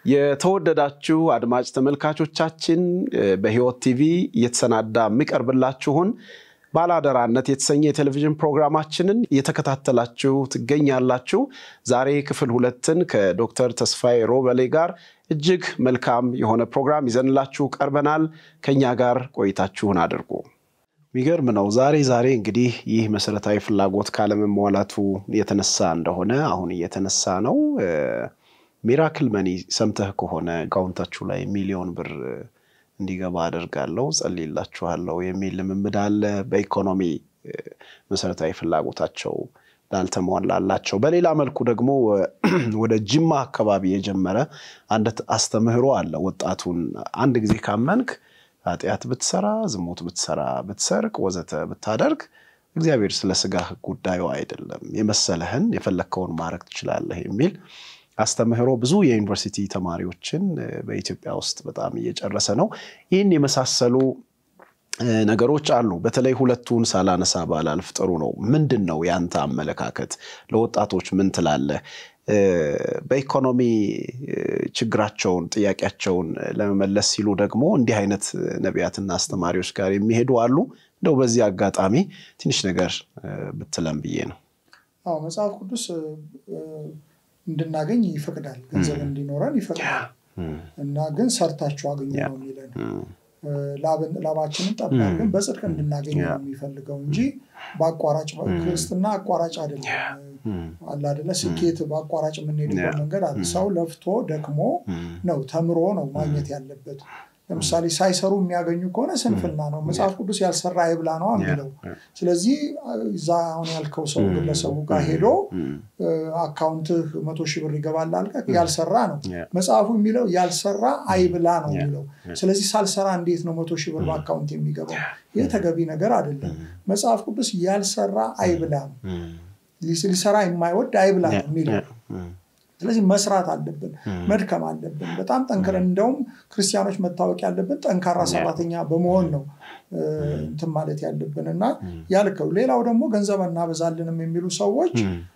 የተወደዳችሁ አድማጭ ተመልካቾቻችን በሕይወት ቲቪ እየተሰናዳ የሚቀርብላችሁን ባለአደራነት የተሰኘ የቴሌቪዥን ፕሮግራማችንን እየተከታተላችሁ ትገኛላችሁ። ዛሬ ክፍል ሁለትን ከዶክተር ተስፋዬ ሮበሌ ጋር እጅግ መልካም የሆነ ፕሮግራም ይዘንላችሁ ቀርበናል። ከኛ ጋር ቆይታችሁን አድርጉ። የሚገርም ነው። ዛሬ ዛሬ እንግዲህ ይህ መሰረታዊ ፍላጎት ካለመሟላቱ የተነሳ እንደሆነ አሁን እየተነሳ ነው። ሚራክል መኒ ሰምተህ ከሆነ አካውንታችሁ ላይ ሚሊዮን ብር እንዲገባ አደርጋለሁ፣ ጸልይላችኋለሁ የሚል ልምምድ አለ። በኢኮኖሚ መሰረታዊ ፍላጎታቸው ላልተሟላላቸው፣ በሌላ መልኩ ደግሞ ወደ ጅማ አካባቢ የጀመረ አንድ አስተምህሮ አለ። ወጣቱን አንድ ጊዜ ካመንክ ኃጢአት ብትሰራ፣ ዝሙት ብትሰራ፣ ብትሰርቅ፣ ወዘተ ብታደርግ እግዚአብሔር ስለ ስጋህ ጉዳዩ አይደለም፣ የመሰለህን የፈለግከውን ማድረግ ትችላለህ የሚል አስተምህሮ ብዙ የዩኒቨርሲቲ ተማሪዎችን በኢትዮጵያ ውስጥ በጣም እየጨረሰ ነው። ይህን የመሳሰሉ ነገሮች አሉ። በተለይ ሁለቱን ሳላነሳ ባላልፍ ጥሩ ነው። ምንድን ነው ያንተ አመለካከት? ለወጣቶች ምን ትላለህ? በኢኮኖሚ ችግራቸውን ጥያቄያቸውን ለመመለስ ሲሉ ደግሞ እንዲህ አይነት ነቢያትና አስተማሪዎች ጋር የሚሄዱ አሉ። እንደው በዚህ አጋጣሚ ትንሽ ነገር ብትለም ብዬ ነው። አዎ መጽሐፍ ቅዱስ እንድናገኝ ይፈቅዳል። ገንዘብ እንዲኖረን ይፈቅዳል እና ግን ሰርታችሁ አገኙ ነው የሚለን። ላባችንን ጠብ አድርገን በጽድቅ እንድናገኝ ነው የሚፈልገው እንጂ በአቋራጭ ክርስትና አቋራጭ አይደለም። አለ አይደለ? ስኬት በአቋራጭ የምንሄድበት መንገድ አለ። ሰው ለፍቶ ደክሞ ነው ተምሮ ነው ማግኘት ያለበት። ለምሳሌ ሳይሰሩ የሚያገኙ ከሆነ ስንፍና ነው። መጽሐፍ ቅዱስ ያልሰራ አይብላ ነው የሚለው። ስለዚህ እዛ አሁን ያልከው ሰው ግለሰቡ ጋር ሄዶ አካውንትህ መቶ ሺህ ብር ይገባል አልከህ፣ ያልሰራ ነው መጽሐፉ የሚለው ያልሰራ አይብላ ነው የሚለው። ስለዚህ ሳልሰራ እንዴት ነው መቶ ሺህ ብር በአካውንት የሚገባው? ይህ ተገቢ ነገር አይደለም። መጽሐፍ ቅዱስ ያልሰራ አይብላ ነው፣ ሊሰራ የማይወድ አይብላ ነው የሚለው ስለዚህ መስራት አለብን፣ መድከም አለብን። በጣም ጠንክረን እንደውም ክርስቲያኖች መታወቅ ያለብን ጠንካራ ሰራተኛ በመሆን ነው እንትን ማለት ያለብን እና ያልከው። ሌላው ደግሞ ገንዘብ እናበዛልንም የሚሉ ሰዎች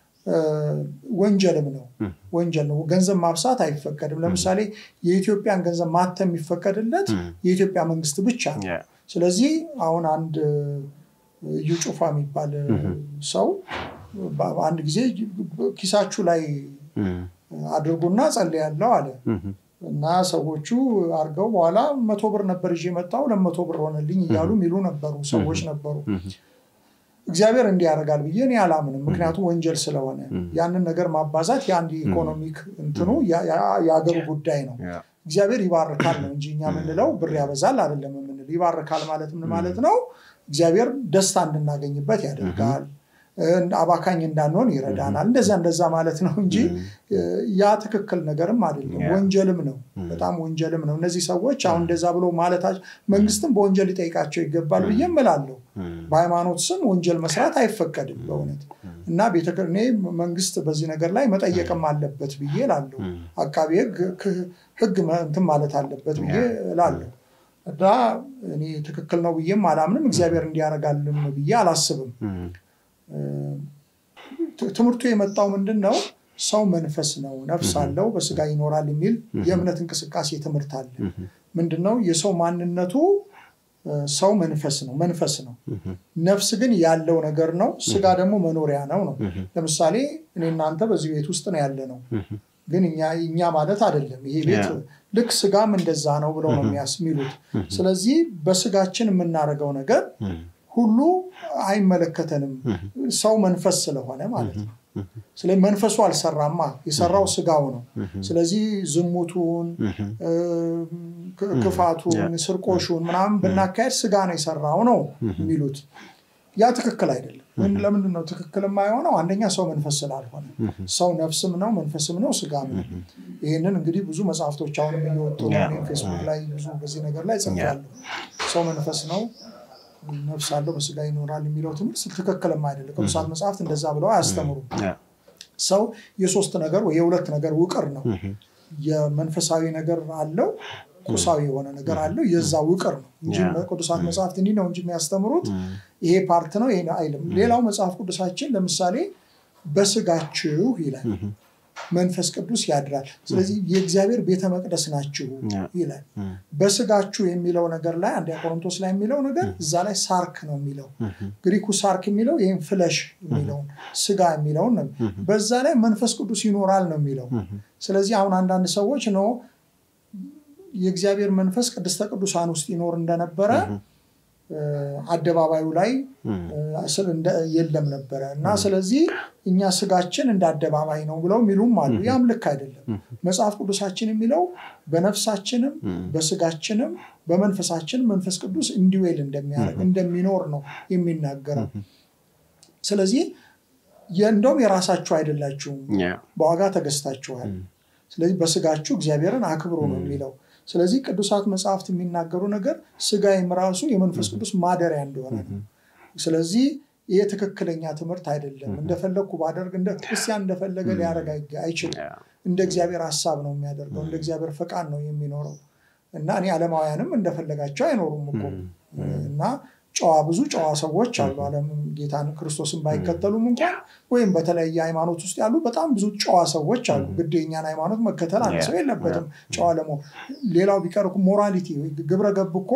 ወንጀልም ነው ወንጀል ነው። ገንዘብ ማብሳት አይፈቀድም። ለምሳሌ የኢትዮጵያን ገንዘብ ማተም የሚፈቀድለት የኢትዮጵያ መንግስት ብቻ ነው። ስለዚህ አሁን አንድ እዩ ጩፋ የሚባል ሰው አንድ ጊዜ ኪሳችሁ ላይ አድርጉና ጸልያለሁ አለ እና ሰዎቹ አድርገው በኋላ መቶ ብር ነበር ይዤ መጣሁ ለመቶ ብር ሆነልኝ እያሉ የሚሉ ነበሩ ሰዎች ነበሩ። እግዚአብሔር እንዲህ ያደርጋል ብዬ እኔ አላምንም። ምክንያቱም ወንጀል ስለሆነ ያንን ነገር ማባዛት የአንድ ኢኮኖሚክ እንትኑ የአገሩ ጉዳይ ነው። እግዚአብሔር ይባርካል ነው እንጂ እኛ የምንለው ብር ያበዛል አይደለም የምንለው። ይባርካል ማለት ምን ማለት ነው? እግዚአብሔር ደስታ እንድናገኝበት ያደርጋል አባካኝ እንዳንሆን ይረዳናል። እንደዛ እንደዛ ማለት ነው እንጂ ያ ትክክል ነገርም አይደለም፣ ወንጀልም ነው። በጣም ወንጀልም ነው። እነዚህ ሰዎች አሁን እንደዛ ብሎ ማለታቸው መንግስትም በወንጀል ሊጠይቃቸው ይገባል ብዬ እምላለሁ። በሃይማኖት ስም ወንጀል መስራት አይፈቀድም በእውነት እና እኔ መንግስት በዚህ ነገር ላይ መጠየቅም አለበት ብዬ እላለሁ። አቃቢ ህግ እንትን ማለት አለበት ብዬ እላለሁ። እና እኔ ትክክል ነው ብዬም አላምንም። እግዚአብሔር እንዲያደርጋልም ብዬ አላስብም። ትምህርቱ የመጣው ምንድን ነው? ሰው መንፈስ ነው፣ ነፍስ አለው፣ በስጋ ይኖራል የሚል የእምነት እንቅስቃሴ ትምህርት አለ። ምንድነው? የሰው ማንነቱ ሰው መንፈስ ነው፣ መንፈስ ነው። ነፍስ ግን ያለው ነገር ነው። ስጋ ደግሞ መኖሪያ ነው ነው። ለምሳሌ እኔ እናንተ በዚህ ቤት ውስጥ ነው ያለ ነው፣ ግን እኛ ማለት አይደለም። ይሄ ቤት ልክ ስጋም እንደዛ ነው ብለው ነው የሚሉት። ስለዚህ በስጋችን የምናደርገው ነገር ሁሉ አይመለከተንም። ሰው መንፈስ ስለሆነ ማለት ነው። ስለዚህ መንፈሱ አልሰራማ፣ የሰራው ስጋው ነው። ስለዚህ ዝሙቱን፣ ክፋቱን፣ ስርቆሹን ምናምን ብናካሄድ ስጋ ነው የሰራው ነው የሚሉት። ያ ትክክል አይደለም። ለምንድን ነው ትክክል የማይሆነው? አንደኛ ሰው መንፈስ ስላልሆነ፣ ሰው ነፍስም ነው መንፈስም ነው ስጋም ነው። ይህንን እንግዲህ ብዙ መጽሐፍቶች አሁንም እየወጡ ፌስቡክ ላይ ብዙ በዚህ ነገር ላይ ጽፌያለሁ። ሰው መንፈስ ነው ነፍስ አለው በስጋ ይኖራል የሚለው ትምህርት ትክክልም አይደለም። ቅዱሳት መጽሐፍት እንደዛ ብለው አያስተምሩም። ሰው የሶስት ነገር ወይ የሁለት ነገር ውቅር ነው። የመንፈሳዊ ነገር አለው፣ ቁሳዊ የሆነ ነገር አለው። የዛ ውቅር ነው እንጂ ቅዱሳት መጽሐፍት እንዲህ ነው እንጂ የሚያስተምሩት ይሄ ፓርት ነው ይሄ አይልም። ሌላው መጽሐፍ ቅዱሳችን ለምሳሌ በስጋችሁ ይላል። መንፈስ ቅዱስ ያድራል። ስለዚህ የእግዚአብሔር ቤተ መቅደስ ናችሁ ይላል። በስጋችሁ የሚለው ነገር ላይ አንደኛ ቆሮንቶስ ላይ የሚለው ነገር እዛ ላይ ሳርክ ነው የሚለው ግሪኩ ሳርክ የሚለው ይህም ፍለሽ የሚለውን ስጋ የሚለውን ነው። በዛ ላይ መንፈስ ቅዱስ ይኖራል ነው የሚለው። ስለዚህ አሁን አንዳንድ ሰዎች ነው የእግዚአብሔር መንፈስ ቅድስተ ቅዱሳን ውስጥ ይኖር እንደነበረ አደባባዩ ላይ የለም ነበረ እና ስለዚህ እኛ ስጋችን እንደ አደባባይ ነው ብለው የሚሉም አሉ። ያም ልክ አይደለም። መጽሐፍ ቅዱሳችን የሚለው በነፍሳችንም በስጋችንም በመንፈሳችን መንፈስ ቅዱስ እንዲዌል እንደሚያደርግ እንደሚኖር ነው የሚናገረው። ስለዚህ እንደውም የራሳችሁ አይደላችሁም፣ በዋጋ ተገዝታችኋል። ስለዚህ በስጋችሁ እግዚአብሔርን አክብሩ ነው የሚለው። ስለዚህ ቅዱሳት መጽሐፍት የሚናገሩ ነገር ስጋዬም ራሱ የመንፈስ ቅዱስ ማደሪያ እንደሆነ ነው። ስለዚህ ይሄ ትክክለኛ ትምህርት አይደለም። እንደፈለግኩ ባደርግ እንደ ክርስቲያን እንደፈለገ ሊያደርግ አይችልም። እንደ እግዚአብሔር ሀሳብ ነው የሚያደርገው፣ እንደ እግዚአብሔር ፈቃድ ነው የሚኖረው እና እኔ ዓለማውያንም እንደፈለጋቸው አይኖሩም እኮ እና ጨዋ ብዙ ጨዋ ሰዎች አሉ። ዓለም ጌታን ክርስቶስን ባይከተሉም እንኳን ወይም በተለያየ ሃይማኖት ውስጥ ያሉ በጣም ብዙ ጨዋ ሰዎች አሉ። ግድ የኛን ሃይማኖት መከተል አንድ ሰው የለበትም ጨዋ ለመሆን። ሌላው ቢቀር ሞራሊቲ ግብረ ገብ እኮ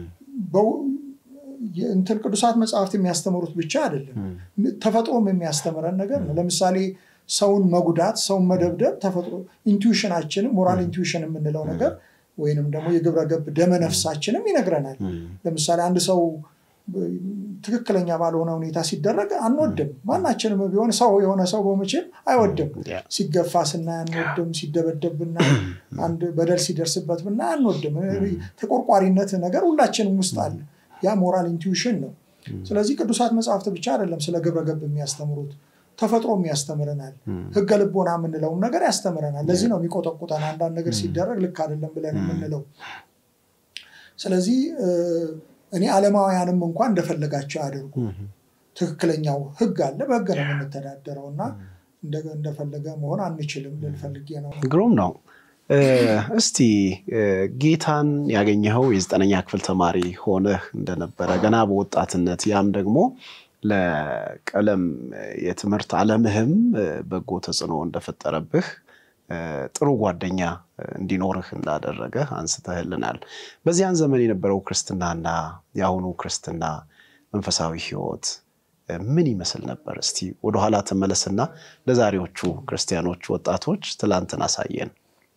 እንትን ቅዱሳት መጽሐፍት የሚያስተምሩት ብቻ አይደለም፣ ተፈጥሮም የሚያስተምረን ነገር ነው። ለምሳሌ ሰውን መጉዳት፣ ሰውን መደብደብ ተፈጥሮ ኢንቱዊሽናችንም ሞራል ኢንቱዊሽን የምንለው ነገር ወይንም ደግሞ የግብረ ገብ ደመ ነፍሳችንም ይነግረናል። ለምሳሌ አንድ ሰው ትክክለኛ ባልሆነ ሁኔታ ሲደረግ አንወድም። ማናችንም ቢሆን ሰው የሆነ ሰው በመቼም አይወድም። ሲገፋ ስናይ አንወድም። ሲደበደብ ብናይ፣ አንድ በደል ሲደርስበት ብናይ አንወድም። ተቆርቋሪነት ነገር ሁላችንም ውስጥ አለ። ያ ሞራል ኢንቱዊሽን ነው። ስለዚህ ቅዱሳት መጽሐፍት ብቻ አይደለም ስለ ግብረ ገብ የሚያስተምሩት ተፈጥሮም ያስተምረናል። ህገ ልቦና የምንለውም ነገር ያስተምረናል። ለዚህ ነው የሚቆጠቁጠን አንዳንድ ነገር ሲደረግ ልክ አይደለም ብለን የምንለው። ስለዚህ እኔ ዓለማውያንም እንኳን እንደፈለጋቸው ያደርጉ። ትክክለኛው ህግ አለ፣ በህግ ነው የምንተዳደረው እና እንደፈለገ መሆን አንችልም ልንፈልጌ ነው። ግሩም ነው። እስቲ ጌታን ያገኘኸው የዘጠነኛ ክፍል ተማሪ ሆነህ እንደነበረ ገና በወጣትነት ያም ደግሞ ለቀለም የትምህርት ዓለምህም በጎ ተጽዕኖ እንደፈጠረብህ ጥሩ ጓደኛ እንዲኖርህ እንዳደረገ አንስተህልናል። በዚያን ዘመን የነበረው ክርስትናና የአሁኑ ክርስትና መንፈሳዊ ህይወት ምን ይመስል ነበር? እስቲ ወደኋላ ተመለስና ለዛሬዎቹ ክርስቲያኖች ወጣቶች ትላንትን አሳየን።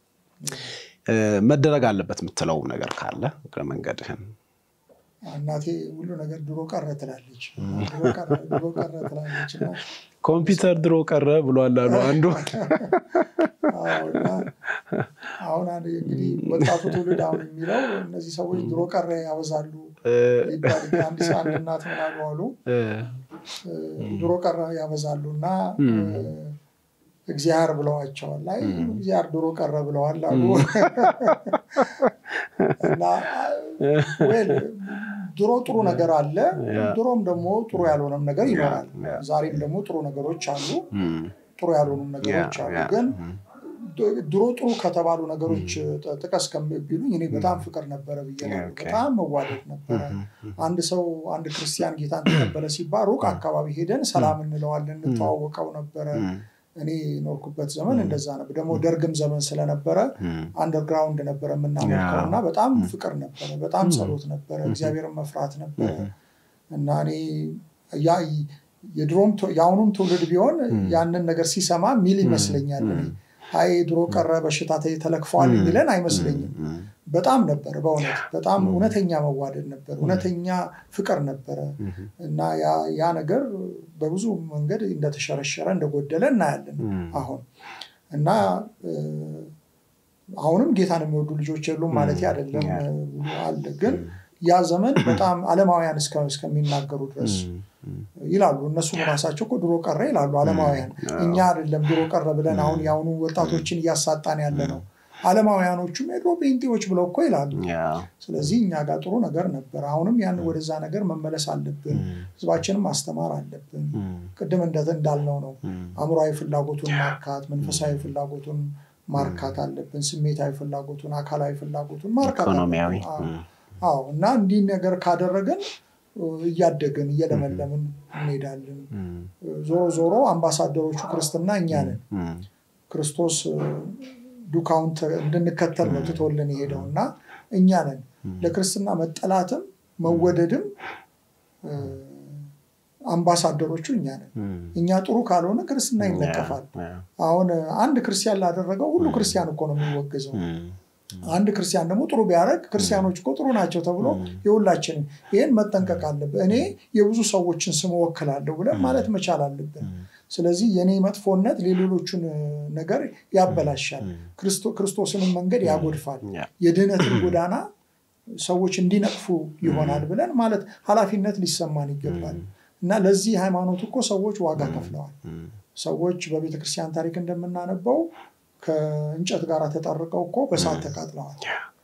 መደረግ አለበት የምትለው ነገር ካለ እግረ መንገድህን እናቴ ሁሉ ነገር ድሮ ቀረ ትላለች። ድሮ ቀረ ትላለች። ኮምፒውተር ድሮ ቀረ ብሏል አሉ አንዱ። አሁን እንግዲህ ወጣቱ ትውልድ አሁን የሚለው እነዚህ ሰዎች ድሮ ቀረ ያበዛሉ ይባል። አንድ አንድ እናት ምን አሉ አሉ ድሮ ቀረ ያበዛሉ እና እግዚአብሔር ብለዋቸዋል። ላይ እግዚአብሔር ድሮ ቀረ ብለዋል አሉ እና ድሮ ጥሩ ነገር አለ፣ ድሮም ደግሞ ጥሩ ያልሆነም ነገር ይኖራል። ዛሬም ደግሞ ጥሩ ነገሮች አሉ፣ ጥሩ ያልሆኑም ነገሮች አሉ። ግን ድሮ ጥሩ ከተባሉ ነገሮች ጥቀስ ከሚሉኝ እኔ በጣም ፍቅር ነበረ ብዬ ነው። በጣም መዋደድ ነበረ። አንድ ሰው አንድ ክርስቲያን ጌታን ተቀበለ ሲባል ሩቅ አካባቢ ሄደን ሰላም እንለዋለን፣ እንተዋወቀው ነበረ። እኔ ኖርኩበት ዘመን እንደዛ ነበር። ደግሞ ደርግም ዘመን ስለነበረ አንደርግራውንድ ነበረ የምናመልከው እና በጣም ፍቅር ነበረ፣ በጣም ጸሎት ነበረ፣ እግዚአብሔርን መፍራት ነበረ እና እኔ የድሮም የአሁኑም ትውልድ ቢሆን ያንን ነገር ሲሰማ ሚል ይመስለኛል። አይ ድሮ ቀረ በሽታ ተለክፈዋል የሚለን አይመስለኝም። በጣም ነበረ በእውነት በጣም እውነተኛ መዋደድ ነበር፣ እውነተኛ ፍቅር ነበረ እና ያ ነገር በብዙ መንገድ እንደተሸረሸረ እንደጎደለ እናያለን አሁን እና አሁንም ጌታን የሚወዱ ልጆች የሉም ማለት አይደለም አለ ግን ያ ዘመን በጣም ዓለማውያን እስከሚናገሩ ድረስ ይላሉ። እነሱም ራሳቸው እኮ ድሮ ቀረ ይላሉ ዓለማውያን። እኛ አይደለም ድሮ ቀረ ብለን አሁን የአሁኑ ወጣቶችን እያሳጣን ያለ ነው። ዓለማውያኖቹም የድሮ ጴንጤዎች ብለው እኮ ይላሉ። ስለዚህ እኛ ጋር ጥሩ ነገር ነበር። አሁንም ያን ወደዛ ነገር መመለስ አለብን። ህዝባችንም ማስተማር አለብን። ቅድም እንዳልነው ነው አእምሯዊ ፍላጎቱን ማርካት፣ መንፈሳዊ ፍላጎቱን ማርካት አለብን። ስሜታዊ ፍላጎቱን፣ አካላዊ ፍላጎቱን ማርካት አለብን። አዎ እና እንዲህ ነገር ካደረግን እያደግን እየለመለምን እንሄዳለን። ዞሮ ዞሮ አምባሳደሮቹ ክርስትና እኛ ነን። ክርስቶስ ዱካውን እንድንከተል ነው ትቶልን የሄደው እና እኛ ነን ለክርስትና መጠላትም መወደድም አምባሳደሮቹ እኛ ነን። እኛ ጥሩ ካልሆነ ክርስትና ይነቀፋል። አሁን አንድ ክርስቲያን ላደረገው ሁሉ ክርስቲያን እኮ ነው የሚወገዘው። አንድ ክርስቲያን ደግሞ ጥሩ ቢያደርግ ክርስቲያኖች እኮ ጥሩ ናቸው ተብሎ የሁላችንም ይህን መጠንቀቅ አለብን። እኔ የብዙ ሰዎችን ስም እወክላለሁ ብለን ማለት መቻል አለብን። ስለዚህ የኔ መጥፎነት የሌሎቹን ነገር ያበላሻል፣ ክርስቶስንም መንገድ ያጎድፋል፣ የድህነትን ጎዳና ሰዎች እንዲነቅፉ ይሆናል ብለን ማለት ኃላፊነት ሊሰማን ይገባል። እና ለዚህ ሃይማኖት እኮ ሰዎች ዋጋ ከፍለዋል። ሰዎች በቤተክርስቲያን ታሪክ እንደምናነበው ከእንጨት ጋር ተጠርቀው እኮ በሳት ተቃጥለዋል።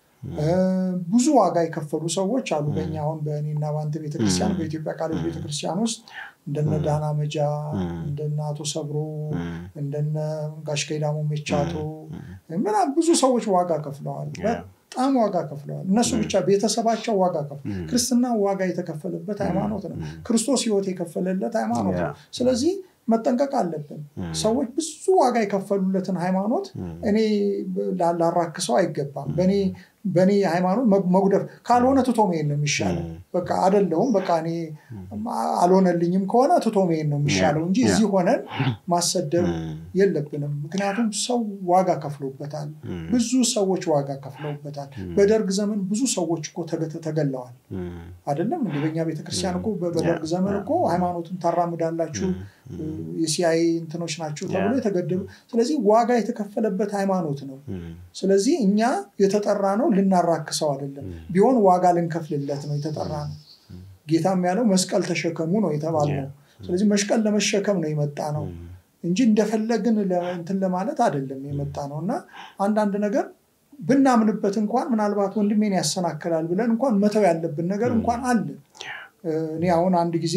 ብዙ ዋጋ የከፈሉ ሰዎች አሉ። በእኛ አሁን በእኔና በአንተ ቤተክርስቲያን በኢትዮጵያ ቃሎች ቤተክርስቲያን ውስጥ እንደነ ዳና መጃ፣ እንደነ አቶ ሰብሮ፣ እንደነ ጋሽ ከይዳሞ ሜቻቶ ምናምን ብዙ ሰዎች ዋጋ ከፍለዋል። በጣም ዋጋ ከፍለዋል። እነሱ ብቻ ቤተሰባቸው ዋጋ ከፍለዋል። ክርስትና ዋጋ የተከፈለበት ሃይማኖት ነው። ክርስቶስ ሕይወት የከፈለለት ሃይማኖት ነው። ስለዚህ መጠንቀቅ አለብን። ሰዎች ብዙ ዋጋ የከፈሉለትን ሃይማኖት እኔ ላራክሰው አይገባም። በእኔ በእኔ ሃይማኖት መጉደፍ ካልሆነ ትቶ መሄድ ነው የሚሻለው። በቃ አደለውም በቃ እኔ አልሆነልኝም ከሆነ ትቶ መሄድ ነው የሚሻለው እንጂ እዚህ ሆነን ማሰደብ የለብንም። ምክንያቱም ሰው ዋጋ ከፍሎበታል። ብዙ ሰዎች ዋጋ ከፍለውበታል። በደርግ ዘመን ብዙ ሰዎች እኮ ተገለዋል። አደለም እንደ በኛ ቤተክርስቲያን እኮ በደርግ ዘመን እኮ ሃይማኖቱን ታራምዳላችሁ የሲአይኤ እንትኖች ናቸው ተብሎ የተገደሉ። ስለዚህ ዋጋ የተከፈለበት ሃይማኖት ነው። ስለዚህ እኛ የተጠራ ነው ልናራክሰው አይደለም። ቢሆን ዋጋ ልንከፍልለት ነው የተጠራ ነው። ጌታም ያለው መስቀል ተሸከሙ ነው የተባልነው። ስለዚህ መስቀል ለመሸከም ነው የመጣ ነው እንጂ እንደፈለግን እንትን ለማለት አይደለም የመጣ ነው እና አንዳንድ ነገር ብናምንበት እንኳን ምናልባት ወንድሜን ያሰናክላል ብለን እንኳን መተው ያለብን ነገር እንኳን አለ። እኔ አሁን አንድ ጊዜ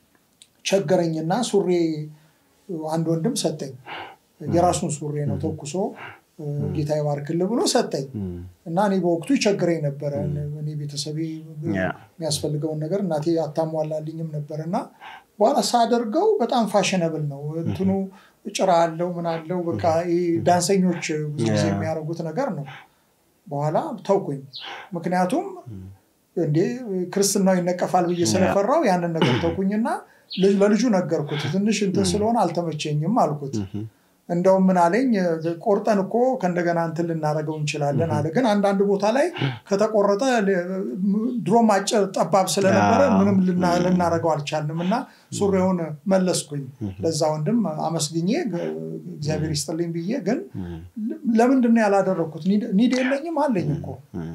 ቸገረኝና ሱሬ አንድ ወንድም ሰጠኝ። የራሱን ሱሬ ነው ተኩሶ ጌታ ይባርክልህ ብሎ ሰጠኝ እና እኔ በወቅቱ ይቸግረኝ ነበረ። እኔ ቤተሰቤ የሚያስፈልገውን ነገር እናቴ አታሟላልኝም ነበር እና በኋላ ሳደርገው በጣም ፋሽነብል ነው እንትኑ ጭራ አለው ምን አለው በቃ ዳንሰኞች ብዙ ጊዜ የሚያደርጉት ነገር ነው። በኋላ ተውኩኝ። ምክንያቱም እንዴ ክርስትናው ይነቀፋል ብዬ ስለፈራው ያንን ነገር ተውኩኝና ለልጁ ነገርኩት። ትንሽ እንትን ስለሆነ አልተመቸኝም አልኩት። እንደውም ምን አለኝ፣ ቆርጠን እኮ ከእንደገና እንትን ልናደርገው እንችላለን አለ። ግን አንዳንድ ቦታ ላይ ከተቆረጠ ድሮም አጭር ጠባብ ስለነበረ ምንም ልናደርገው አልቻልንም እና ሱሪውን መለስኩኝ። ለዛ ወንድም አመስግኜ እግዚአብሔር ይስጥልኝ ብዬ ግን ለምንድን ነው ያላደረግኩት? ኒድ የለኝም አለኝ እኮ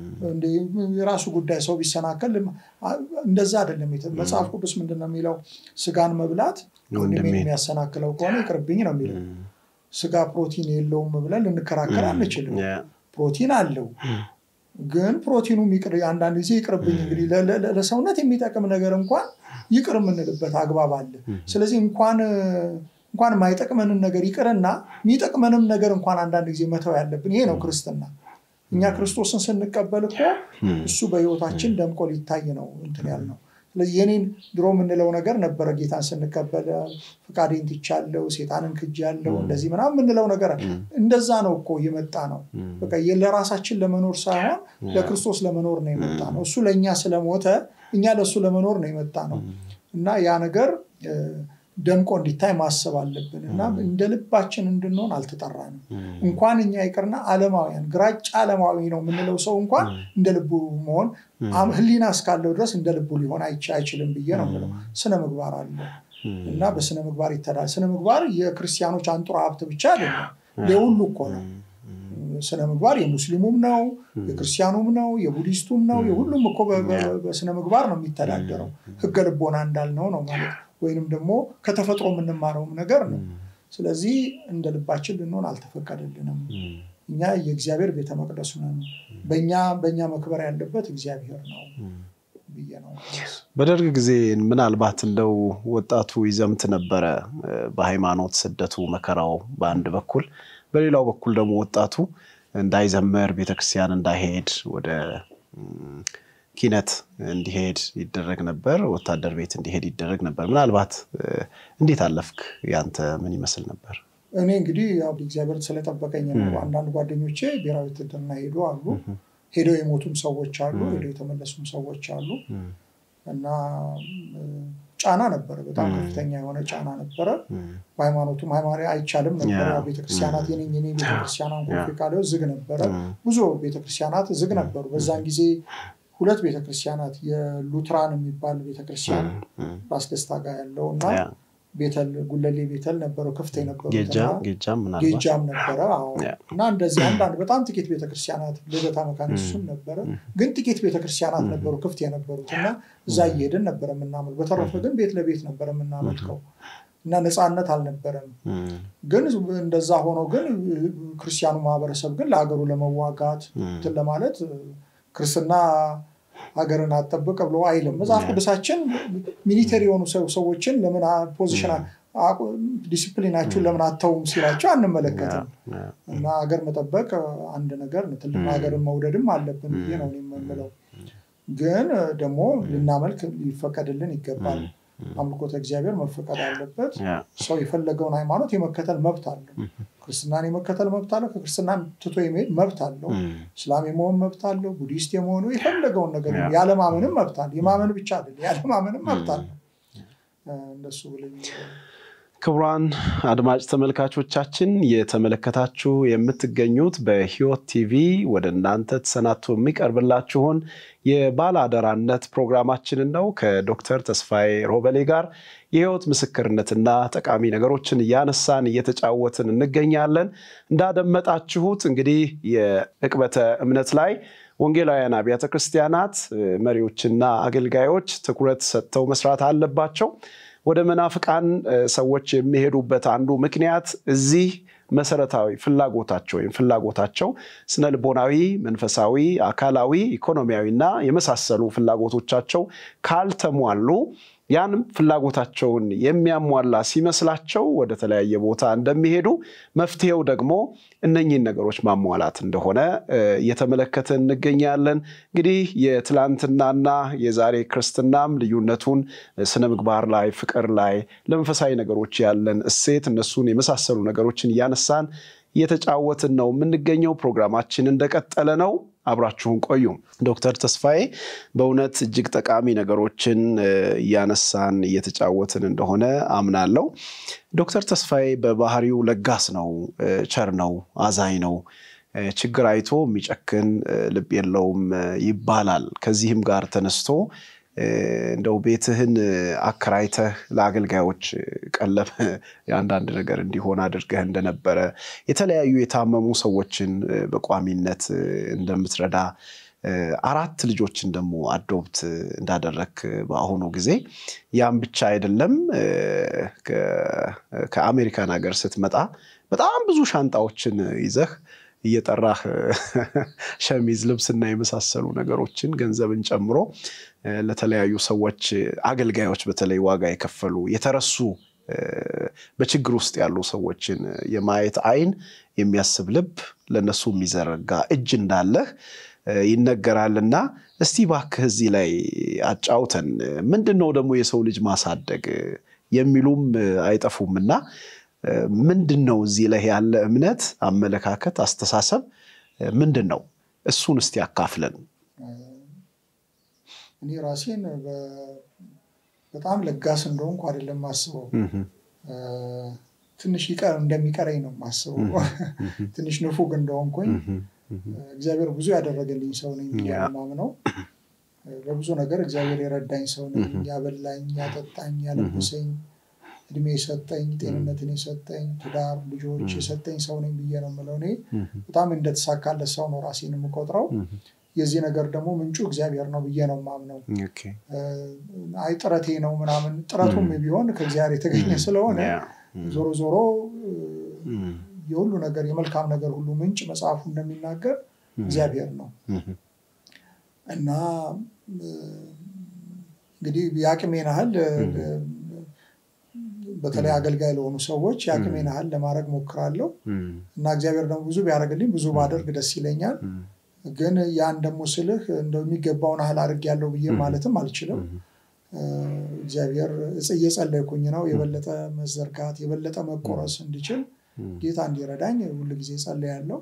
የራሱ ጉዳይ። ሰው ቢሰናከል እንደዛ አይደለም። መጽሐፍ ቅዱስ ምንድን ነው የሚለው? ስጋን መብላት ወንድሜን የሚያሰናክለው ከሆነ ይቅርብኝ ነው የሚለው። ስጋ ፕሮቲን የለውም ብለን ልንከራከር አንችልም። ፕሮቲን አለው። ግን ፕሮቲኑ አንዳንድ ጊዜ ይቅርብኝ። እንግዲህ ለሰውነት የሚጠቅም ነገር እንኳን ይቅር የምንልበት አግባብ አለ። ስለዚህ እንኳን እንኳን የማይጠቅመንን ነገር ይቅርና የሚጠቅመንም ነገር እንኳን አንዳንድ ጊዜ መተው ያለብን ይሄ ነው ክርስትና። እኛ ክርስቶስን ስንቀበል እኮ እሱ በሕይወታችን ደምቆ ሊታይ ነው እንትን ያልነው። ስለዚህ የኔን ድሮ የምንለው ነገር ነበረ። ጌታን ስንቀበል ፈቃዴን ትቻለሁ፣ ሴጣንን ክጃለሁ፣ እንደዚህ ምናምን የምንለው ነገር እንደዛ ነው እኮ የመጣ ነው። በቃ ለራሳችን ለመኖር ሳይሆን ለክርስቶስ ለመኖር ነው የመጣ ነው። እሱ ለእኛ ስለሞተ እኛ ለእሱ ለመኖር ነው የመጣ ነው እና ያ ነገር ደምቆ እንዲታይ ማሰብ አለብን እና እንደ ልባችን እንድንሆን አልተጠራንም። እንኳን እኛ ይቅርና ዓለማውያን ግራጫ ዓለማዊ ነው የምንለው ሰው እንኳን እንደ ልቡ መሆን ሕሊና እስካለው ድረስ እንደ ልቡ ሊሆን አይችልም ብዬ ነው የምለው። ስነ ምግባር አለ እና በስነ ምግባር ይተዳል። ስነ ምግባር የክርስቲያኖች አንጡራ ሀብት ብቻ አይደለም፣ የሁሉ እኮ ነው። ስነ ምግባር የሙስሊሙም ነው፣ የክርስቲያኑም ነው፣ የቡዲስቱም ነው። የሁሉም እኮ በስነ ምግባር ነው የሚተዳደረው። ህገ ልቦና እንዳልነው ነው ማለት ወይንም ደግሞ ከተፈጥሮ የምንማረውም ነገር ነው። ስለዚህ እንደ ልባችን ልንሆን አልተፈቀደልንም። እኛ የእግዚአብሔር ቤተ መቅደሱ ነን። በእኛ በእኛ መክበር ያለበት እግዚአብሔር ነው ብዬ ነው። በደርግ ጊዜ ምናልባት እንደው ወጣቱ ይዘምት ነበረ፣ በሃይማኖት ስደቱ መከራው በአንድ በኩል፣ በሌላው በኩል ደግሞ ወጣቱ እንዳይዘመር ቤተክርስቲያን እንዳይሄድ ወደ ኪነት እንዲሄድ ይደረግ ነበር። ወታደር ቤት እንዲሄድ ይደረግ ነበር። ምናልባት እንዴት አለፍክ? ያንተ ምን ይመስል ነበር? እኔ እንግዲህ ያው እግዚአብሔር ስለጠበቀኝ ነው። አንዳንድ ጓደኞቼ ብሔራዊ ውትድርና ሄዱ አሉ። ሄደው የሞቱም ሰዎች አሉ። ሄደው የተመለሱም ሰዎች አሉ እና ጫና ነበረ። በጣም ከፍተኛ የሆነ ጫና ነበረ። በሃይማኖቱም ሃይማኖት አይቻልም ነበረ። ቤተክርስቲያናት የኔ የኔ ቤተክርስቲያናን ኮንፌ ቃሊዮ ዝግ ነበረ። ብዙ ቤተክርስቲያናት ዝግ ነበሩ። በዛን ጊዜ ሁለት ቤተክርስቲያናት የሉትራን የሚባል ቤተክርስቲያን ራስ ደስታ ጋር ያለው እና ቤተል ጉለሌ ቤተል ነበረው ክፍት የነበሩት ጌጃም ነበረ እና እንደዚህ አንዳንድ በጣም ጥቂት ቤተክርስቲያናት ልደታ መካነ ኢየሱስም ነበረ ግን ጥቂት ቤተክርስቲያናት ነበሩ ክፍት የነበሩት እና እዛ እየሄድን ነበረ የምናመልክ በተረፈ ግን ቤት ለቤት ነበረ የምናመልከው እና ነፃነት አልነበረም ግን እንደዛ ሆኖ ግን ክርስቲያኑ ማህበረሰብ ግን ለሀገሩ ለመዋጋት እንትን ለማለት ክርስትና ሀገርን አጠብቅ ብሎ አይልም። መጽሐፍ ቅዱሳችን ሚሊተሪ የሆኑ ሰዎችን ለምን ፖዚሽን ዲሲፕሊናችሁን ለምን አተውም ሲላቸው አንመለከትም። እና ሀገር መጠበቅ አንድ ነገር ነው። ትልቅ ሀገርን መውደድም አለብን ብዬ ነው የምንለው። ግን ደግሞ ልናመልክ ሊፈቀድልን ይገባል። አምልኮተ እግዚአብሔር መፈቀድ አለበት። ሰው የፈለገውን ሃይማኖት የመከተል መብት አለው። ክርስትናን የመከተል መብት አለው። ከክርስትና ትቶ የመሄድ መብት አለው። እስላም የመሆን መብት አለው። ቡዲስት የመሆኑ የፈለገውን ነገር ያለማመንም መብት አለ። የማመን ብቻ አይደለም፣ ያለማመንም መብት አለው። እንደሱ ብለኝ ክቡራን አድማጭ ተመልካቾቻችን የተመለከታችሁ የምትገኙት በሕይወት ቲቪ ወደ እናንተ ተሰናድቶ የሚቀርብላችሁን የባለአደራነት ፕሮግራማችንን ነው። ከዶክተር ተስፋዬ ሮበሌ ጋር የሕይወት ምስክርነትና ጠቃሚ ነገሮችን እያነሳን እየተጫወትን እንገኛለን። እንዳደመጣችሁት እንግዲህ የዕቅበተ እምነት ላይ ወንጌላውያን አብያተ ክርስቲያናት መሪዎችና አገልጋዮች ትኩረት ሰጥተው መስራት አለባቸው። ወደ መናፍቃን ሰዎች የሚሄዱበት አንዱ ምክንያት እዚህ መሰረታዊ ፍላጎታቸው ወይም ፍላጎታቸው ስነ ልቦናዊ፣ መንፈሳዊ፣ አካላዊ፣ ኢኮኖሚያዊ እና የመሳሰሉ ፍላጎቶቻቸው ካልተሟሉ ያንም ፍላጎታቸውን የሚያሟላ ሲመስላቸው ወደ ተለያየ ቦታ እንደሚሄዱ መፍትሄው ደግሞ እነኚህን ነገሮች ማሟላት እንደሆነ እየተመለከተ እንገኛለን። እንግዲህ የትላንትናና የዛሬ ክርስትናም ልዩነቱን ስነ ምግባር ላይ፣ ፍቅር ላይ፣ ለመንፈሳዊ ነገሮች ያለን እሴት እነሱን የመሳሰሉ ነገሮችን እያነሳን እየተጫወትን ነው የምንገኘው። ፕሮግራማችን እንደቀጠለ ነው። አብራችሁን ቆዩ። ዶክተር ተስፋዬ በእውነት እጅግ ጠቃሚ ነገሮችን እያነሳን እየተጫወትን እንደሆነ አምናለሁ። ዶክተር ተስፋዬ በባህሪው ለጋስ ነው፣ ቸር ነው፣ አዛኝ ነው። ችግር አይቶ የሚጨክን ልብ የለውም ይባላል። ከዚህም ጋር ተነስቶ እንደው ቤትህን አከራይተህ ለአገልጋዮች ቀለብ የአንዳንድ ነገር እንዲሆን አድርገህ እንደነበረ የተለያዩ የታመሙ ሰዎችን በቋሚነት እንደምትረዳ አራት ልጆችን ደግሞ አዶብት እንዳደረክ በአሁኑ ጊዜ ያም ብቻ አይደለም። ከአሜሪካን ሀገር ስትመጣ በጣም ብዙ ሻንጣዎችን ይዘህ እየጠራህ ሸሚዝ፣ ልብስና የመሳሰሉ ነገሮችን ገንዘብን ጨምሮ ለተለያዩ ሰዎች አገልጋዮች በተለይ ዋጋ የከፈሉ የተረሱ በችግር ውስጥ ያሉ ሰዎችን የማየት አይን የሚያስብ ልብ ለነሱ የሚዘረጋ እጅ እንዳለህ ይነገራልና እስቲ ባክህ እዚህ ላይ አጫውተን። ምንድን ነው ደግሞ የሰው ልጅ ማሳደግ የሚሉም አይጠፉምና ምንድን ነው እዚህ ላይ ያለ እምነት፣ አመለካከት፣ አስተሳሰብ ምንድን ነው? እሱን እስቲ አካፍለን። እኔ ራሴን በጣም ለጋስ እንደሆንኩ አይደለም ማስበው፣ ትንሽ ይቀር እንደሚቀረኝ ነው ማስበው። ትንሽ ንፉግ እንደሆንኩኝ እግዚአብሔር ብዙ ያደረገልኝ ሰው ነኝ ብዬ ማምነው። በብዙ ነገር እግዚአብሔር የረዳኝ ሰው ነኝ። ያበላኝ፣ ያጠጣኝ፣ ያለበሰኝ እድሜ የሰጠኝ ጤንነትን የሰጠኝ ትዳር ልጆች የሰጠኝ ሰው ነኝ ብዬ ነው የምለው። እኔ በጣም እንደተሳካለት ሰው ነው ራሴን የምቆጥረው። የዚህ ነገር ደግሞ ምንጩ እግዚአብሔር ነው ብዬ ነው የማምነው። አይ ጥረቴ ነው ምናምን፣ ጥረቱም ቢሆን ከእግዚአብሔር የተገኘ ስለሆነ ዞሮ ዞሮ የሁሉ ነገር የመልካም ነገር ሁሉ ምንጭ መጽሐፉ እንደሚናገር እግዚአብሔር ነው እና እንግዲህ የአቅሜን ያህል በተለይ አገልጋይ ለሆኑ ሰዎች የአቅሜን ያህል ለማድረግ ሞክራለሁ እና እግዚአብሔር ደግሞ ብዙ ቢያደርግልኝ ብዙ ባደርግ ደስ ይለኛል። ግን ያን ደግሞ ስልህ እንደው የሚገባውን ያህል አድርጌያለሁ ብዬ ማለትም አልችልም። እግዚአብሔር እየጸለይኩኝ ነው የበለጠ መዘርጋት የበለጠ መቆረስ እንዲችል ጌታ እንዲረዳኝ ሁል ጊዜ ጸልያለሁ።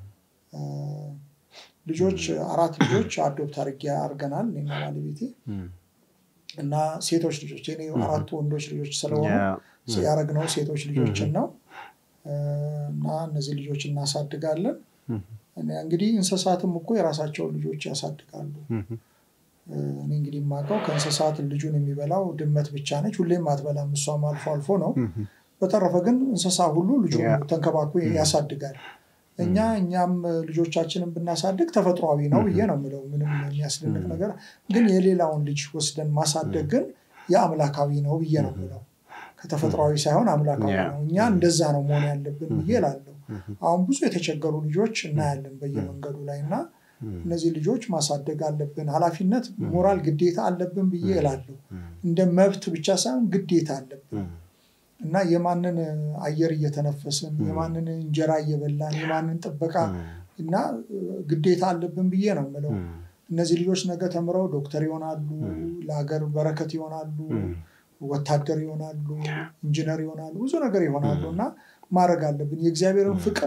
ልጆች አራት ልጆች አዶፕት አድርጌ አድርገናል እኔና ባለቤቴ እና ሴቶች ልጆች እኔ አራቱ ወንዶች ልጆች ስለሆኑ ያደረግነው ሴቶች ልጆችን ነው እና እነዚህ ልጆች እናሳድጋለን። እንግዲህ እንስሳትም እኮ የራሳቸውን ልጆች ያሳድጋሉ። እኔ እንግዲህ የማውቀው ከእንስሳት ልጁን የሚበላው ድመት ብቻ ነች። ሁሌም አትበላም፣ እሷም አልፎ አልፎ ነው። በተረፈ ግን እንስሳ ሁሉ ልጁን ተንከባክቦ ያሳድጋል። እኛ እኛም ልጆቻችንን ብናሳድግ ተፈጥሯዊ ነው ብዬ ነው የምለው። ምንም የሚያስደንቅ ነገር ግን የሌላውን ልጅ ወስደን ማሳደግ ግን የአምላካዊ ነው ብዬ ነው የምለው። ከተፈጥሯዊ ሳይሆን አምላካዊ ነው። እኛ እንደዛ ነው መሆን ያለብን ብዬ እላለሁ። አሁን ብዙ የተቸገሩ ልጆች እናያለን በየመንገዱ ላይ እና እነዚህ ልጆች ማሳደግ አለብን። ኃላፊነት፣ ሞራል ግዴታ አለብን ብዬ እላለሁ። እንደ መብት ብቻ ሳይሆን ግዴታ አለብን እና የማንን አየር እየተነፈስን የማንን እንጀራ እየበላን የማንን ጥበቃ እና ግዴታ አለብን ብዬ ነው የምለው። እነዚህ ልጆች ነገ ተምረው ዶክተር ይሆናሉ፣ ለሀገር በረከት ይሆናሉ፣ ወታደር ይሆናሉ፣ ኢንጂነር ይሆናሉ፣ ብዙ ነገር ይሆናሉ እና ማድረግ አለብን። የእግዚአብሔርን ፍቅር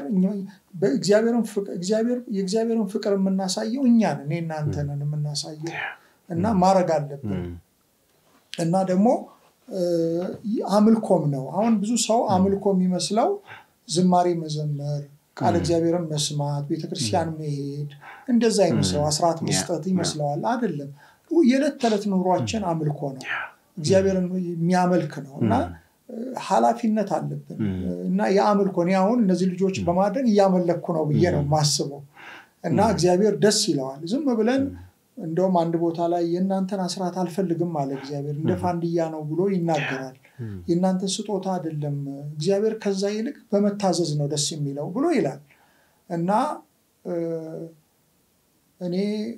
የእግዚአብሔርን ፍቅር የምናሳየው እኛን እኔ እናንተንን የምናሳየው እና ማድረግ አለብን እና ደግሞ አምልኮም ነው። አሁን ብዙ ሰው አምልኮ የሚመስለው ዝማሬ መዘመር፣ ቃል እግዚአብሔርን መስማት፣ ቤተክርስቲያን መሄድ እንደዛ ይመስለው አስራት መስጠት ይመስለዋል። አይደለም። የዕለት ተዕለት ኑሯችን አምልኮ ነው። እግዚአብሔርን የሚያመልክ ነው እና ኃላፊነት አለብን እና የአምልኮ እኔ አሁን እነዚህ ልጆች በማድረግ እያመለኩ ነው ብዬ ነው የማስበው እና እግዚአብሔር ደስ ይለዋል። ዝም ብለን እንደውም አንድ ቦታ ላይ የእናንተን አስራት አልፈልግም አለ እግዚአብሔር። እንደ ፋንድያ ነው ብሎ ይናገራል። የእናንተን ስጦታ አይደለም፣ እግዚአብሔር ከዛ ይልቅ በመታዘዝ ነው ደስ የሚለው ብሎ ይላል እና እኔ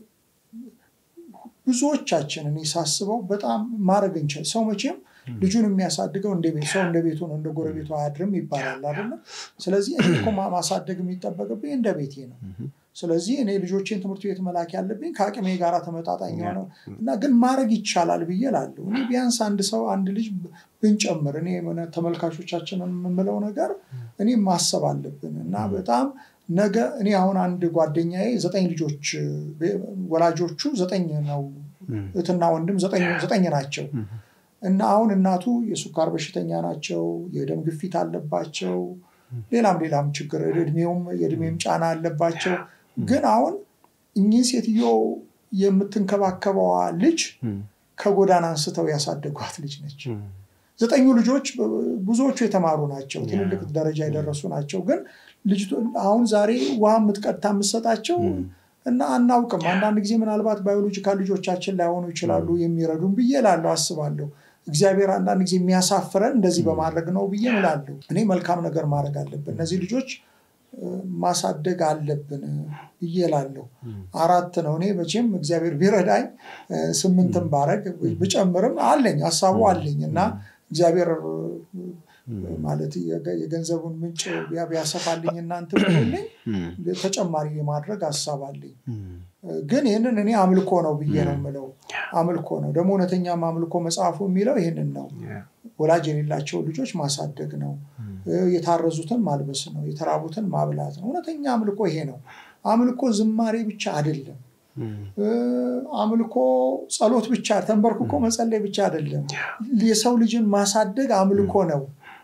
ብዙዎቻችን እኔ ሳስበው በጣም ማድረግ እንችል ሰው መቼም ልጁን የሚያሳድገው እንደ ቤት ሰው እንደ ቤቱ ነው፣ እንደ ጎረቤቱ አያድርም ይባላል አይደለም። ስለዚህ እኔ እኮ ማሳደግ የሚጠበቅብኝ እንደ ቤቴ ነው። ስለዚህ እኔ ልጆቼን ትምህርት ቤት መላክ ያለብኝ ከአቅሜ ጋር ተመጣጣኝ ነው እና ግን ማድረግ ይቻላል ብዬ እላለሁ። እኔ ቢያንስ አንድ ሰው አንድ ልጅ ብንጨምር እኔ ተመልካቾቻችንን የምምለው ነገር እኔ ማሰብ አለብን እና በጣም ነገ እኔ አሁን አንድ ጓደኛዬ ዘጠኝ ልጆች ወላጆቹ ዘጠኝ ነው፣ እህትና ወንድም ዘጠኝ ናቸው እና አሁን እናቱ የሱካር በሽተኛ ናቸው፣ የደም ግፊት አለባቸው፣ ሌላም ሌላም ችግር እድሜውም የእድሜም ጫና አለባቸው። ግን አሁን እኚህ ሴትዮ የምትንከባከበዋ ልጅ ከጎዳና አንስተው ያሳደጓት ልጅ ነች። ዘጠኙ ልጆች ብዙዎቹ የተማሩ ናቸው፣ ትልልቅ ደረጃ የደረሱ ናቸው። ግን ልጅቱ አሁን ዛሬ ውሃ የምትቀድታ የምትሰጣቸው እና አናውቅም። አንዳንድ ጊዜ ምናልባት ባዮሎጂካል ልጆቻችን ላይሆኑ ይችላሉ የሚረዱን ብዬ እላለሁ፣ አስባለሁ። እግዚአብሔር አንዳንድ ጊዜ የሚያሳፍረን እንደዚህ በማድረግ ነው ብዬ እላለሁ። እኔ መልካም ነገር ማድረግ አለብን፣ እነዚህ ልጆች ማሳደግ አለብን ብዬ እላለሁ። አራት ነው። እኔ መቼም እግዚአብሔር ቢረዳኝ ስምንትም ባረግ ብጨምርም አለኝ ሀሳቡ አለኝ እና እግዚአብሔር ማለት የገንዘቡን ምንጭ ቢያሰፋልኝ እናንተ ብልኝ ተጨማሪ የማድረግ ሀሳብ አለኝ። ግን ይህንን እኔ አምልኮ ነው ብዬ ነው የምለው። አምልኮ ነው ደግሞ እውነተኛም አምልኮ መጽሐፉ የሚለው ይህንን ነው። ወላጅ የሌላቸው ልጆች ማሳደግ ነው። የታረዙትን ማልበስ ነው። የተራቡትን ማብላት ነው። እውነተኛ አምልኮ ይሄ ነው። አምልኮ ዝማሬ ብቻ አይደለም። አምልኮ ጸሎት ብቻ ተንበርክኮ መጸለይ ብቻ አይደለም። የሰው ልጅን ማሳደግ አምልኮ ነው።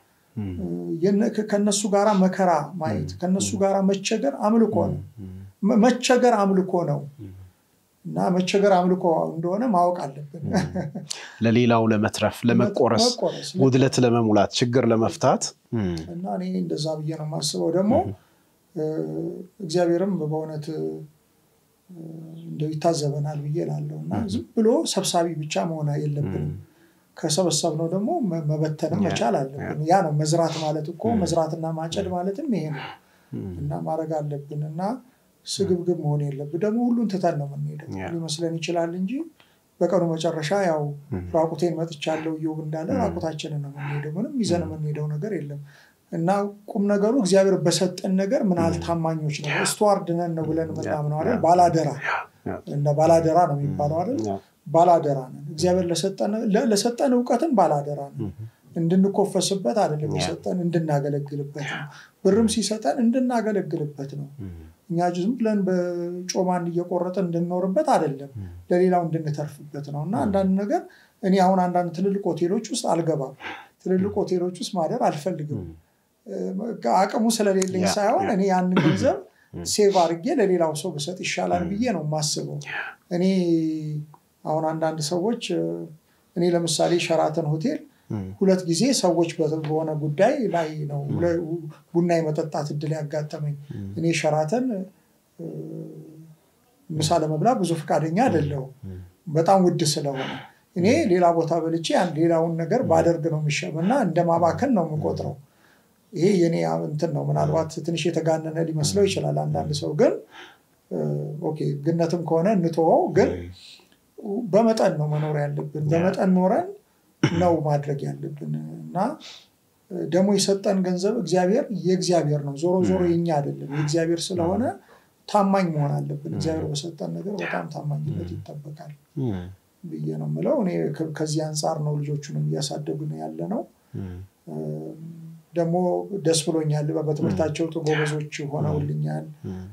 ከነሱ ጋራ መከራ ማየት፣ ከነሱ ጋራ መቸገር አምልኮ ነው። መቸገር አምልኮ ነው እና መቸገር አምልኮ እንደሆነ ማወቅ አለብን። ለሌላው ለመትረፍ፣ ለመቆረስ፣ ጉድለት ለመሙላት፣ ችግር ለመፍታት እና እኔ እንደዛ ብዬ ነው የማስበው። ደግሞ እግዚአብሔርም በእውነት እንደው ይታዘበናል ብዬ እላለሁ እና ዝም ብሎ ሰብሳቢ ብቻ መሆን የለብንም። ከሰበሰብነው ደግሞ መበተንም መቻል አለብን። ያ ነው መዝራት ማለት እኮ መዝራትና ማጨድ ማለትም ይሄ ነው እና ማድረግ አለብን እና ስግብግብ መሆን የለብን። ደግሞ ሁሉን ትተን ነው የምንሄደው ሊመስለን ይችላል እንጂ በቀኑ መጨረሻ ያው ራቁቴን መጥቻለሁ እዮብ እንዳለ ራቁታችንን ነው የምንሄደው። ምንም ይዘን የምንሄደው ነገር የለም እና ቁም ነገሩ እግዚአብሔር በሰጠን ነገር ምን ያህል ታማኞች ነው። ስቱዋርድ ነን ነው ብለን የምናምነው አይደል? ባላደራ እንደ ባላደራ ነው የሚባለው አይደል? ባላደራ ነን። እግዚአብሔር ለሰጠን እውቀትም ባላደራ ነን። እንድንኮፈስበት አይደለም የሰጠን እንድናገለግልበት ነው። ብርም ሲሰጠን እንድናገለግልበት ነው። እኛ ዝም ብለን በጮማን እየቆረጠ እንድንኖርበት አይደለም፣ ለሌላው እንድንተርፍበት ነው። እና አንዳንድ ነገር እኔ አሁን አንዳንድ ትልልቅ ሆቴሎች ውስጥ አልገባም። ትልልቅ ሆቴሎች ውስጥ ማደር አልፈልግም። አቅሙ ስለሌለኝ ሳይሆን እኔ ያንን ገንዘብ ሴቭ አድርጌ ለሌላው ሰው ብሰጥ ይሻላል ብዬ ነው የማስበው። እኔ አሁን አንዳንድ ሰዎች እኔ ለምሳሌ ሸራተን ሆቴል ሁለት ጊዜ ሰዎች በሆነ ጉዳይ ላይ ነው ቡና የመጠጣት እድል ያጋጠመኝ። እኔ ሸራተን ምሳ ለመብላት ብዙ ፈቃደኛ አይደለሁም፣ በጣም ውድ ስለሆነ እኔ ሌላ ቦታ በልቼ ሌላውን ነገር ባደርግ ነው የሚሻለው እና እንደ ማባከን ነው የምቆጥረው። ይሄ የኔ እንትን ነው። ምናልባት ትንሽ የተጋነነ ሊመስለው ይችላል አንዳንድ ሰው ግን ኦኬ ግነትም ከሆነ እንተወው። ግን በመጠን ነው መኖር ያለብን። በመጠን ኖረን ነው ማድረግ ያለብን እና ደግሞ የሰጠን ገንዘብ እግዚአብሔር የእግዚአብሔር ነው። ዞሮ ዞሮ የኛ አይደለም፣ የእግዚአብሔር ስለሆነ ታማኝ መሆን አለብን። እግዚአብሔር በሰጠን ነገር በጣም ታማኝነት ይጠበቃል ብዬ ነው የምለው። እኔ ከዚህ አንጻር ነው ልጆቹንም እያሳደጉን ያለ ነው። ደግሞ ደስ ብሎኛል። በትምህርታቸው ጎበዞች ሆነውልኛል።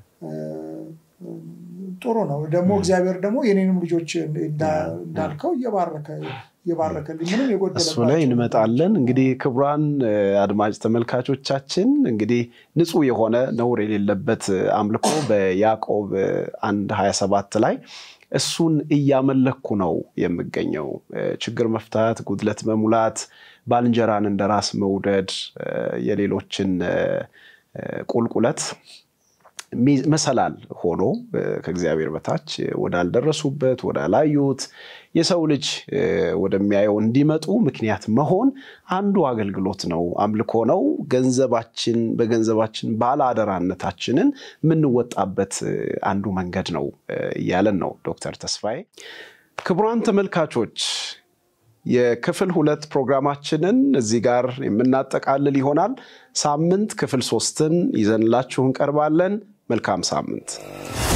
ጥሩ ነው። ደግሞ እግዚአብሔር ደግሞ የኔንም ልጆች እንዳልከው እየባረከ እየባረከልኝ ምንም የጎደለ እሱ ላይ እንመጣለን። እንግዲህ ክቡራን አድማጭ ተመልካቾቻችን እንግዲህ ንጹሕ የሆነ ነውር የሌለበት አምልኮ በያዕቆብ አንድ ሀያ ሰባት ላይ እሱን እያመለኩ ነው የምገኘው። ችግር መፍታት፣ ጉድለት መሙላት፣ ባልንጀራን እንደ ራስ መውደድ፣ የሌሎችን ቁልቁለት መሰላል ሆኖ ከእግዚአብሔር በታች ወዳልደረሱበት ወዳላዩት የሰው ልጅ ወደሚያየው እንዲመጡ ምክንያት መሆን አንዱ አገልግሎት ነው፣ አምልኮ ነው። ገንዘባችን በገንዘባችን ባለአደራነታችንን የምንወጣበት አንዱ መንገድ ነው እያለን ነው ዶክተር ተስፋዬ። ክቡራን ተመልካቾች የክፍል ሁለት ፕሮግራማችንን እዚህ ጋር የምናጠቃልል ይሆናል። ሳምንት ክፍል ሶስትን ይዘንላችሁ እንቀርባለን። መልካም ሳምንት